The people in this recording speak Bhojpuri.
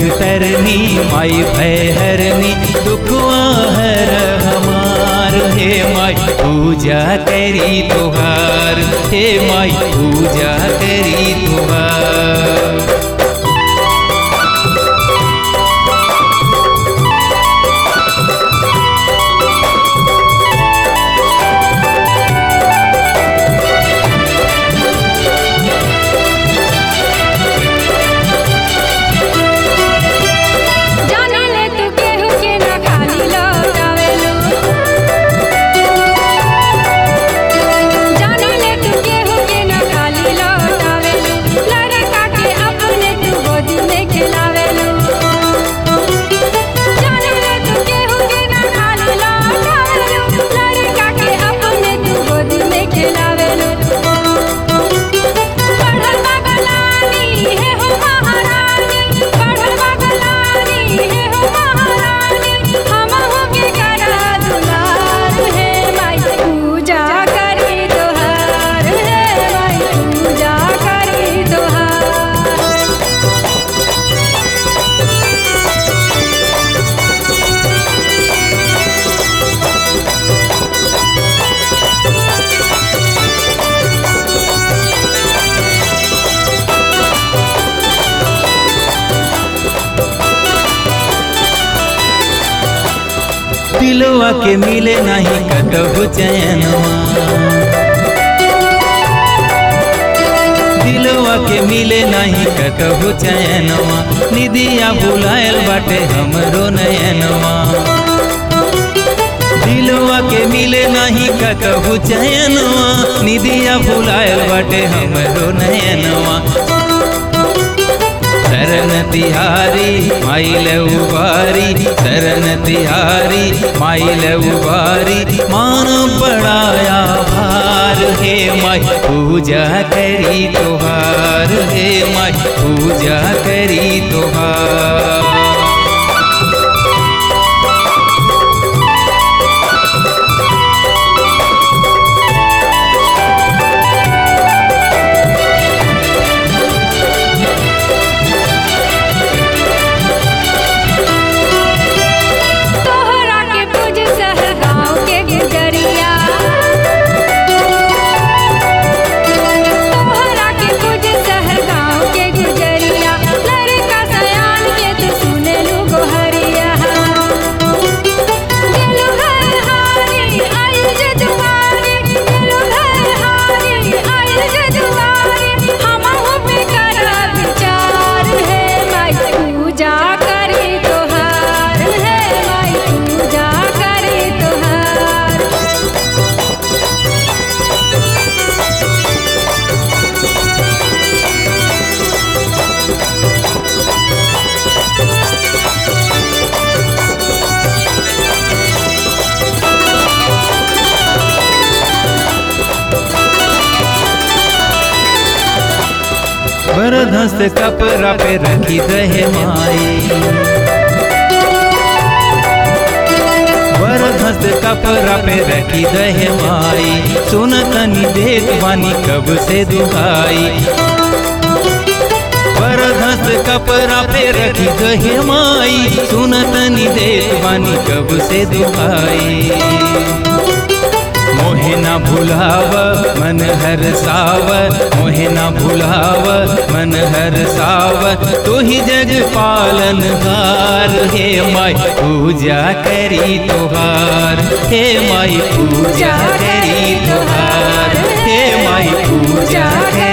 जग तरनी माई भय हरनी दुखवा हर हमार हे माई पूजा करी तुहार हे माई पूजा करी तुहार जाने ले तू केहू के ना खाली लौटावेलू जाने ले तू केहू के ना खाली लौटावेलू लड़का के अपने तू गोदी में खिलावेलू जाने ले तू केहू के ना खाली लौटावेलू लड़का के अपने तू गोदी में खिलावेलू पढ़ल बगलानी हे हो महारानी पढ़ल बगलानी हे हो महारानी हम होके करा दुलार हे माई पूजा करी तोहार हे माई पूजा करी तोहार दिलवा के मिले नहीं कतहु चैनवा दिलवा के मिले नहीं कतहु चैनवा निदिया बुलायल बाटे हमरो नयनवा दिलवा के मिले नहीं कतहु चैनवा निदिया बुलायल बाटे हमरो नयनवा शरण तिहारी माइल उबारी शरण तिहारी माइल उबारी मान पड़ाया भार हे माई पूजा करी तुहार हे माई पूजा करी तुहार तोहरा के पूज शहर गाँव के गुजरिया तोहरा के पूज शहर गाँव के गुजरिया लड़का सयान के तू सुने लू गोहरिया दिलु घर हारी आइल जे दुआरी दिलु घर हारी आइल जे दुआरी हमहु पे करा विचार हे माई पूजा करी तोहार हे माई पूजा करी तोहार बरधस कपड़ा पे रखी रहे माई बरधस कपड़ा पे रखी रहे माई सुन तनी देख बानी कब से दुहाई बरधस कपड़ा पे रखी रहे माई सुन तनी देख बानी कब से दुहाई मोहे ना भुलाव मन हर साव मोहे ना भुलाव मन हर साव तू ही जग पालन हार हे माई पूजा करी तुहार हे माई पूजा करी तुहार हे माई पूजा करी